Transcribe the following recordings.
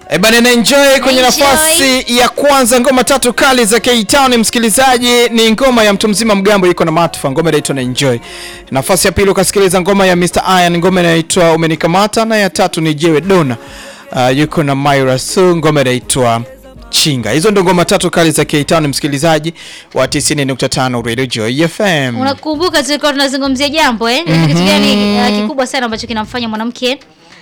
E bana na enjoy kwenye Enjoy. nafasi ya kwanza ngoma tatu kali za K-Town msikilizaji, ni ngoma ya mtu mzima mgambo iko na Matfa, ngoma inaitwa na enjoy. Nafasi ya pili ukasikiliza ngoma ya Mr Iron, ngoma inaitwa umenikamata, na ya tatu ni Jewe Dona uh, yuko na Myra Su, ngoma inaitwa Chinga. Hizo ndo ngoma tatu kali za K-Town msikilizaji wa 90.5 Radio Joy FM. Unakumbuka tulikuwa tunazungumzia jambo eh? Ni kitu gani uh, kikubwa sana ambacho kinamfanya mwanamke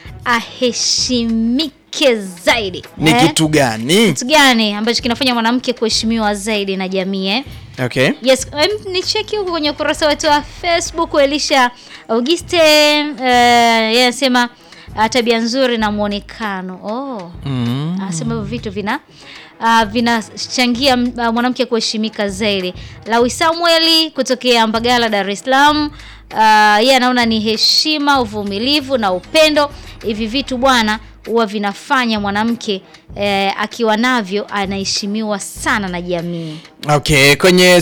aheshimike zaidi? Ni eh? kitu gani? Kitu gani ambacho kinafanya mwanamke kuheshimiwa zaidi na jamii eh? Okay. Yes, em, ni cheki huko kwenye ukurasa wetu wa Facebook Elisha Auguste uh, yeye anasema uh, tabia nzuri na muonekano. Oh. Mm. Anasema hivyo vitu vina uh, vinachangia uh, mwanamke kuheshimika zaidi. Lawi Samueli kutokea Mbagala, Dar es Salaam. Uh, yeye anaona ni heshima, uvumilivu na upendo. Hivi vitu bwana huwa vinafanya mwanamke eh, akiwa navyo anaheshimiwa sana na jamii. Okay, kwenye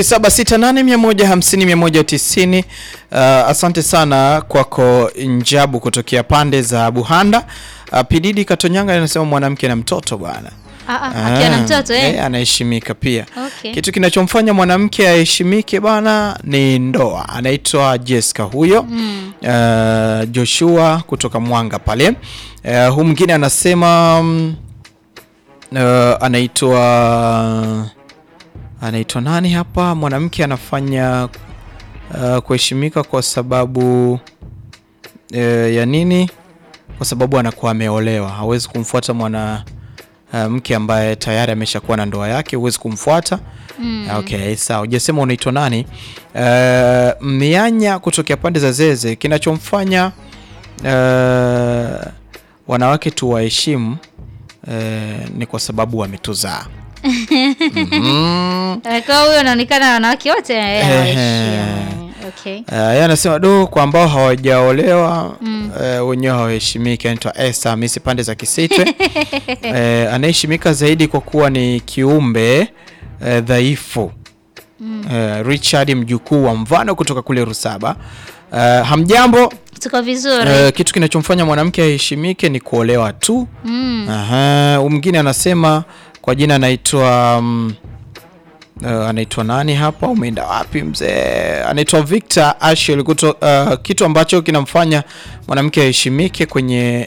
0768150190 uh, asante sana kwako Njabu kutokea pande za Buhanda. Uh, Pididi Katonyanga anasema mwanamke na mtoto bwana. Ah, ah, akiwa na mtoto eh? Eh, anaheshimika pia. Okay. Kitu kinachomfanya mwanamke aheshimike bwana ni ndoa. Anaitwa Jessica huyo. Uh, Joshua kutoka Mwanga pale. Uh, huyu mwingine anasema mm, uh, anaitwa anaitwa nani hapa? Mwanamke anafanya uh, kuheshimika kwa sababu uh, ya nini? Kwa sababu anakuwa ameolewa, hawezi kumfuata mwana uh, mke ambaye tayari ameshakuwa na ndoa yake, huwezi kumfuata. Okay, sawa. Hujasema unaitwa nani? Uh, mianya kutokea pande za Zeze, kinachomfanya uh, wanawake tuwaheshimu uh, ni kwa sababu wametuzaa. Mhm. Eh, Kwa huyo anaonekana wanawake wote eh, Ehe. hawaheshimu. Okay. Uh, yeye anasema do kwa ambao hawajaolewa uh, wenyewe hawaheshimiki. Anaitwa Esther Hamisi pande za Kisitwe. uh, anaheshimika zaidi kwa kuwa ni kiumbe uh, dhaifu. Uh, Richard mjukuu wa Mvano kutoka kule Rusaba. Uh, hamjambo. Tuko vizuri. Uh, kitu kinachomfanya mwanamke aheshimike ni kuolewa tu. Mm. Aha, huyu mwingine anasema kwa jina anaitwa mm, uh, anaitwa nani hapa? Umeenda wapi mzee? Anaitwa Victor Ashel kuto, uh, kitu ambacho kinamfanya mwanamke aheshimike kwenye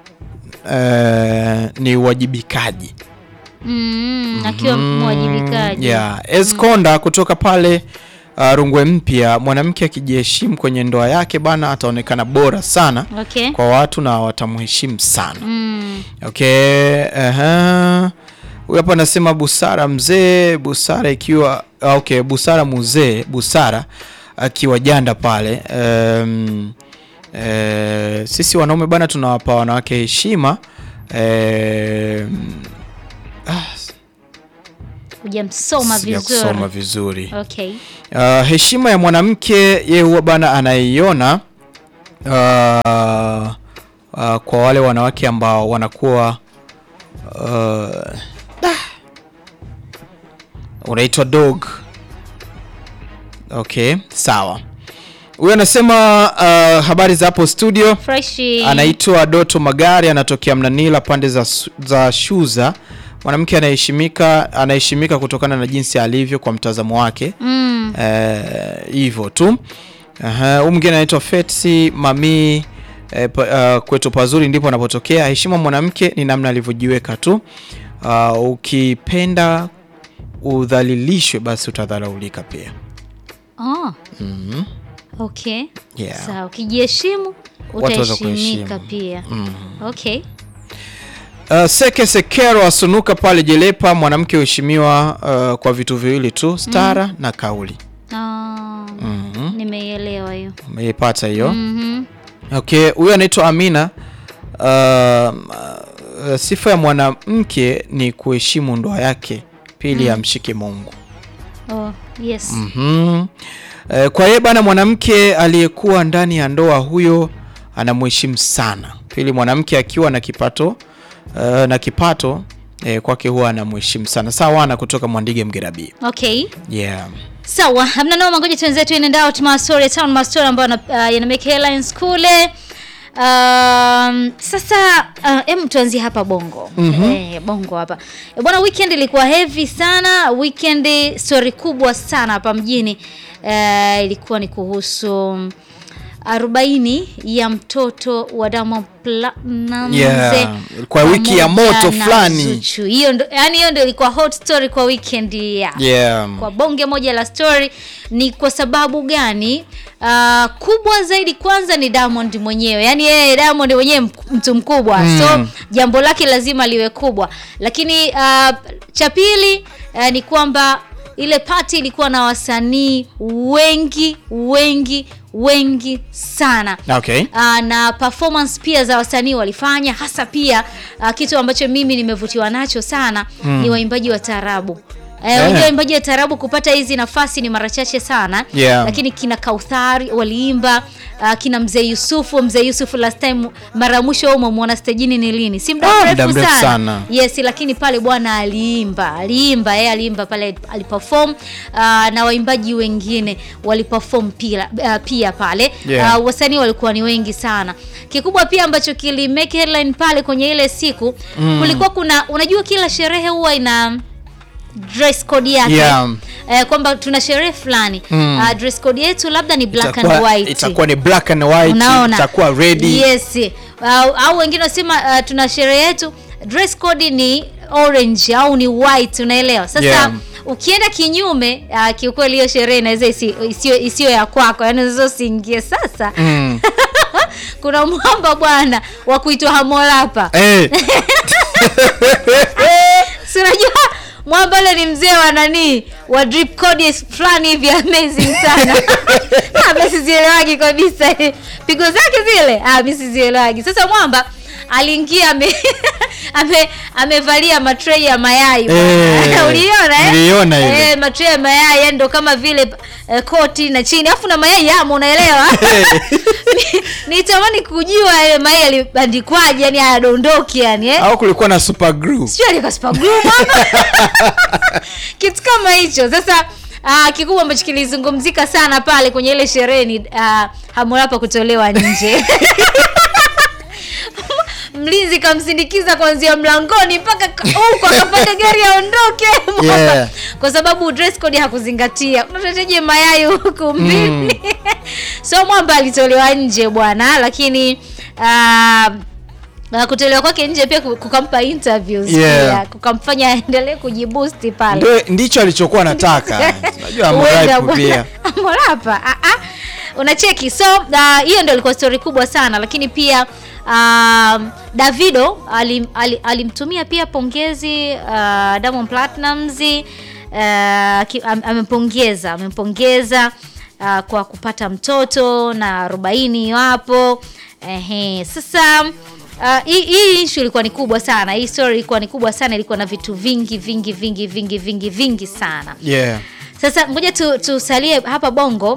uh, ni uwajibikaji. Mm, akiwa mwajibikaji. Yeah. Esconda kutoka pale uh, Rungwe Mpya, mwanamke akijiheshimu kwenye ndoa yake bana, ataonekana bora sana Okay. kwa watu na watamheshimu sana. Mm. Okay, aha. Huyu hapa anasema busara mzee, busara ikiwa ah, okay, busara muzee, busara akiwa janda pale. Um, eh, sisi wanaume bana tunawapa wanawake heshima. Um, Hujamsoma sijakusoma vizuri. vizuri. Okay. Uh, heshima ya mwanamke ye huwa bana anaiona uh, uh, kwa wale wanawake ambao wanakuwa uh, ah, unaitwa dog. Okay, sawa. Huyu anasema uh, habari za hapo studio. Freshi. Anaitwa Doto Magari, anatokea Mnanila pande za, Su- za Shuza. Mwanamke anaheshimika anaheshimika kutokana na jinsi alivyo kwa mtazamo wake Mm. Eh, hivyo tu. Aha, huyu mwingine anaitwa Fetsi Mami eh, pa, uh, kwetu pazuri ndipo anapotokea. Heshima mwanamke ni namna alivyojiweka tu. Uh, ukipenda udhalilishwe basi utadharaulika pia. Oh. Okay. Yeah. Sawa, ukijiheshimu Watu waweza utaheshimika kuheshimu. pia. Okay. Uh, Seke Sekero asunuka pale Jelepa, mwanamke huheshimiwa uh, kwa vitu viwili tu, stara na kauli. Ah, Nimeielewa hiyo. Umeipata hiyo? Mhm. Okay, huyo anaitwa Amina. Uh, uh, sifa ya mwanamke ni kuheshimu ndoa yake, pili amshike Mungu. Oh, yes. Mhm. Eh, kwa hiyo bana, mwanamke aliyekuwa ndani ya ndoa huyo anamheshimu sana. Pili, mwanamke akiwa na kipato uh, na kipato eh, kwake huwa anamheshimu sana. Sawa, ana kutoka Mwandige Mgerabi. Okay. Yeah. Sawa, hamna noma, ngoja tuenzetu in and out mastori town mastori ambayo yana- uh, yana make headlines kule. Um, sasa uh, em tuanzie hapa bongo eh, bongo hapa eh, bwana weekend ilikuwa heavy sana weekend story kubwa sana hapa mjini eh, ilikuwa ni kuhusu arobaini ya mtoto wa Diamond Platnumz Yeah, kwa wiki ya pamoja moto na fulani. Zuchu. hiyo ndo yani hiyo ndo ilikuwa hot story kwa weekend ya Yeah. kwa bonge moja la story ni kwa sababu gani? Uh, kubwa zaidi kwanza ni Diamond mwenyewe, yaani yeye Diamond mwenyewe mk- mtu mkubwa Mm. so jambo lake lazima liwe kubwa, lakini uh, cha pili uh, ni kwamba ile pati ilikuwa na wasanii wengi wengi wengi sana Okay. uh, na performance pia za wasanii walifanya hasa pia uh, kitu ambacho mimi nimevutiwa nacho sana ni waimbaji wa taarabu Eh, Eh. unajua waimbaji wa taarabu kupata hizi nafasi ni mara chache sana Yeah. lakini kina Kauthari waliimba uh, kina mzee Yusufu mzee Yusufu last time mara ya mwisho wewe umemwona stejini ni lini si muda Ah, mrefu muda mrefu sana. sana. yes lakini pale bwana aliimba aliimba yeye aliimba pale aliperform uh, na waimbaji wengine waliperform pia, uh, pia pale Yeah. uh, wasanii walikuwa ni wengi sana kikubwa pia ambacho kili make headline pale kwenye ile siku Mm. kulikuwa kuna unajua kila sherehe huwa ina dress code yake Yeah. eh, kwamba tuna sherehe fulani Mm. uh, dress code yetu labda ni black and Itakuwa- white itakuwa ni black and white, Unaona? itakuwa ready. yes au, au wengine wasema uh, tuna sherehe yetu dress code ni orange au ni white unaelewa sasa Yeah. ukienda kinyume uh, kiukweli hiyo sherehe inaweza isi- isiyo isiyo ya kwako yani unaweza usiingie sasa Mm. kuna mwamba bwana wa kuitwa hamolapa Eh, si unajua mwamba ule ni mzee wa nani wa drip code fulani hivi amazing sana Ah, mimi sizielewagi kabisa pigo zake zile ah, mimi sizielewagi sasa mwamba aliingia ame, ame, amevalia matrei ya mayai Eh, uliona eh? niliona ile. eh, matrei ya mayai yani ndo kama vile eh, koti na chini alafu na mayai yamo unaelewa Ni- nitamani kujua ile mayai yalibandikwaje yani hayadondoki yani eh? au kulikuwa na super glue. sio alika super glue mama kitu kama hicho sasa Uh, kikubwa ambacho kilizungumzika sana pale kwenye ile sherehe ni uh, hamorapa kutolewa nje mlinzi kamsindikiza kuanzia mlangoni mpaka ka- huko akapanda gari aondoke Yeah. kwa sababu dress code hakuzingatia unatateje mayai huku mimi so mwamba alitolewa nje bwana lakini uh, na kutolewa kwake nje pia ku- kukampa interviews Yeah. pia kukamfanya aendelee kujibusti pale Ndio ndicho alichokuwa anataka. Unajua Huenda Harmonize bwana. pia. Amorapa ah, ah. unacheki so ah, hiyo ndio ilikuwa story kubwa sana lakini pia um, Davido alim- ali- alimtumia pia pongezi uh, Diamond Platnumz uh, ki- am- amempongeza amempongeza uh, kwa kupata mtoto na arobaini hapo ehe sasa Uh, hii hii issue ilikuwa ni kubwa sana hii story ilikuwa ni kubwa sana ilikuwa na vitu vingi vingi vingi vingi vingi vingi sana Yeah. sasa ngoja tu, tusalie hapa bongo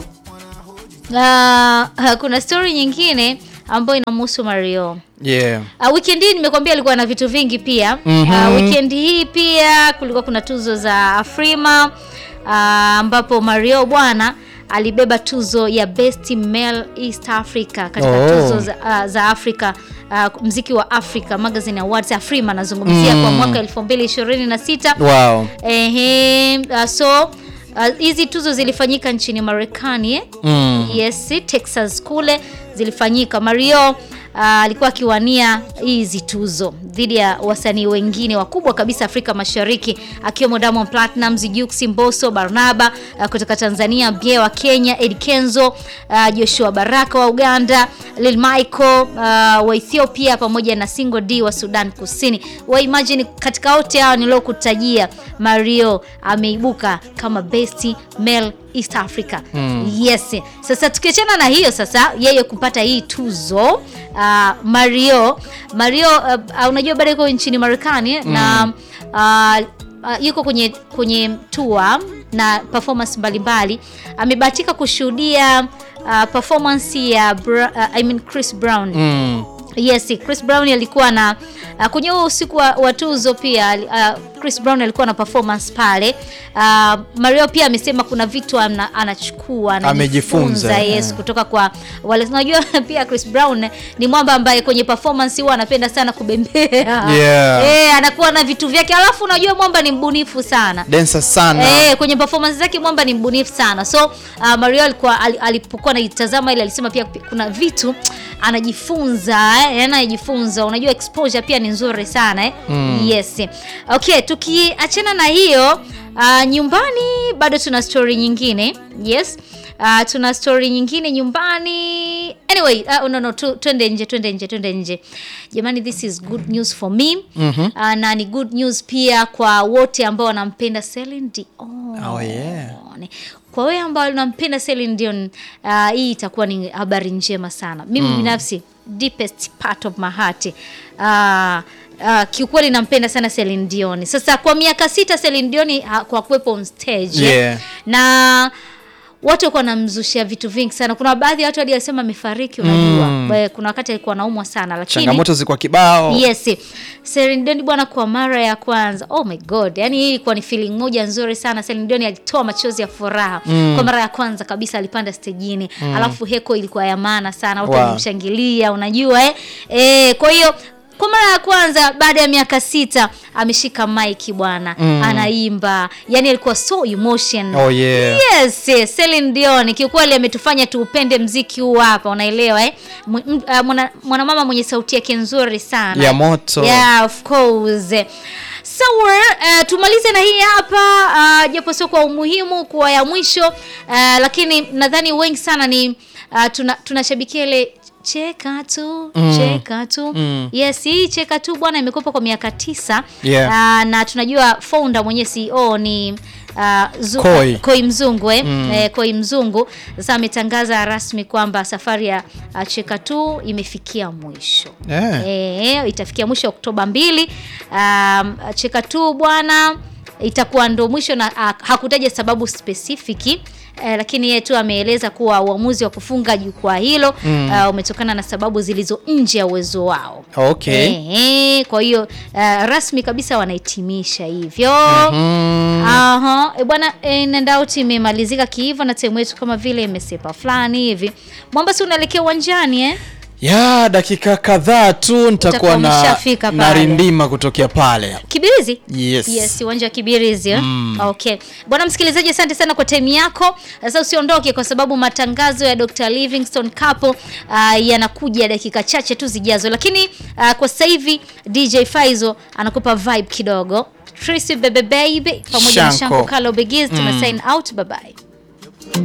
uh, kuna story nyingine ambayo inamhusu mario Yeah. Uh, weekend hii nimekwambia alikuwa na vitu vingi pia Mhm. uh, weekend hii pia kulikuwa kuna tuzo za afrima uh, ambapo mario bwana alibeba tuzo ya best male east africa katika Oh. tuzo za, uh, za afrika uh, mziki wa africa magazine awards afrima nazungumzia Mm. kwa mwaka 2026 Wow. Ehe, uh, so uh, hizi tuzo zilifanyika nchini Marekani eh? Mm. Yes, Texas kule zilifanyika. Mario uh, alikuwa akiwania hizi tuzo dhidi ya wasanii wengine wakubwa kabisa Afrika Mashariki akiwemo Diamond Platnumz, Jux, Mbosso, Barnaba uh, kutoka Tanzania, Bie wa Kenya, Ed Kenzo, uh, Joshua Baraka wa Uganda, Lil Michael uh, wa Ethiopia pamoja na Single D wa Sudan Kusini. Wa imagine katika wote hao niliokutajia Mario ameibuka kama best male East Africa. Yes. Sasa tukiachana na hiyo sasa yeye kupata hii tuzo uh, Mario Mario uh, uh, unajua bado yuko nchini Marekani eh, na uh, uh, yuko kwenye kwenye tour na performance mbalimbali amebahatika kushuhudia uh, performance ya Bra uh, I mean Chris Brown Mm. Yes, Chris Brown alikuwa na uh, kwenye huo usiku wa, wa tuzo pia uh, Chris Brown alikuwa na performance pale. Uh, Mario pia amesema kuna vitu ana, anachukua Amejifunza, anajifunza, yes, yeah. kutoka kwa wale unajua pia Chris Brown ni mwamba ambaye kwenye performance huwa anapenda sana kubembea. Yeah. Eh, anakuwa na vitu vyake. Alafu unajua mwamba ni mbunifu sana. Densa sana. Eh, kwenye performance zake mwamba ni mbunifu sana. So uh, Mario alikuwa al- alipokuwa anaitazama ile alisema pia kuna vitu anajifunza eh, yani anajifunza. Unajua exposure pia ni nzuri sana eh. Yes. Okay, tukiachana na hiyo uh, nyumbani bado tuna story nyingine. Yes. Uh, tuna story nyingine nyumbani. Anyway, uh, no no tu, twende nje, twende nje, twende nje. Jamani, this is good news for me. Mhm. Uh, na ni good news pia kwa wote ambao wanampenda Celine Dion. Oh, yeah. Kwa wewe ambao unampenda Celine Dion, uh, hii itakuwa ni habari njema sana. Mimi binafsi deepest part of my heart. Uh, Uh, kiukweli nampenda sana Celine Dion. Sasa kwa miaka sita Celine Dion ha- kwa kuwepo on stage Yeah. na watu walikuwa wanamzushia vitu vingi sana. Kuna baadhi ya watu hadi alisema amefariki, unajua mm. kuna wakati alikuwa anaumwa sana, lakini Changamoto zilikuwa kibao. Yes. Celine Dion bwana, kwa mara ya kwanza, oh my god, yani hii ilikuwa ni feeling moja nzuri sana. Celine Dion alitoa machozi ya furaha kwa mara ya kwanza kabisa, alipanda stejini alafu heko ilikuwa ya maana sana, watu Wow. walimshangilia, unajua eh? Eh, kwa hiyo kwa mara ya kwanza baada ya miaka sita ameshika maiki bwana, anaimba, yani alikuwa so emotion Oh yeah. Yes, yes, Celine Dion kiukweli ametufanya tuupende mziki huu hapa, unaelewa eh? M- m- uh, mwana- Mwanamama mwenye sauti yake nzuri sana Ya moto. Yeah, of course. So, uh, tumalize na hii hapa uh, japo sio kwa umuhimu kuwa ya mwisho uh, lakini nadhani wengi sana ni uh, tuna, tunashabikia ile cheka tu cheka tu Mm. yes hii cheka tu bwana imekuwepo kwa miaka tisa Yeah. Ah, na tunajua founder mwenye CEO ni uh, zu, Koi. Koi Mzungu eh? Eh, Koi Mzungu sasa ametangaza rasmi kwamba safari ya uh, cheka tu imefikia mwisho Yeah. Eh, itafikia mwisho Oktoba mbili. Um, cheka tu bwana itakuwa ndo mwisho na uh, hakutaja sababu spesifiki eh, lakini yeye tu ameeleza kuwa uamuzi wa kufunga jukwaa hilo uh, umetokana na sababu zilizo nje ya uwezo wao. Okay. Eh, kwa hiyo uh, rasmi kabisa wanahitimisha hivyo. Mm. Aha, e bwana in and out imemalizika kiivo na time yetu kama vile imesepa fulani hivi. Mwamba si unaelekea uwanjani eh? Ya dakika kadhaa tu nitakuwa Utakuwa na umeshafika pale. narindima kutokea pale. Kibirizi? Yes. Yes, uwanja wa Kibirizi. eh? Okay. Bwana msikilizaji, asante sana kwa time yako. Sasa usiondoke kwa sababu matangazo ya Dr. Livingstone Couple uh, yanakuja dakika chache tu zijazo. Lakini uh, kwa sasa hivi DJ Faizo anakupa vibe kidogo. Tracy Bebe Baby pamoja na Shanko. Shanko Kalo Begiz tuna sign out. Bye bye.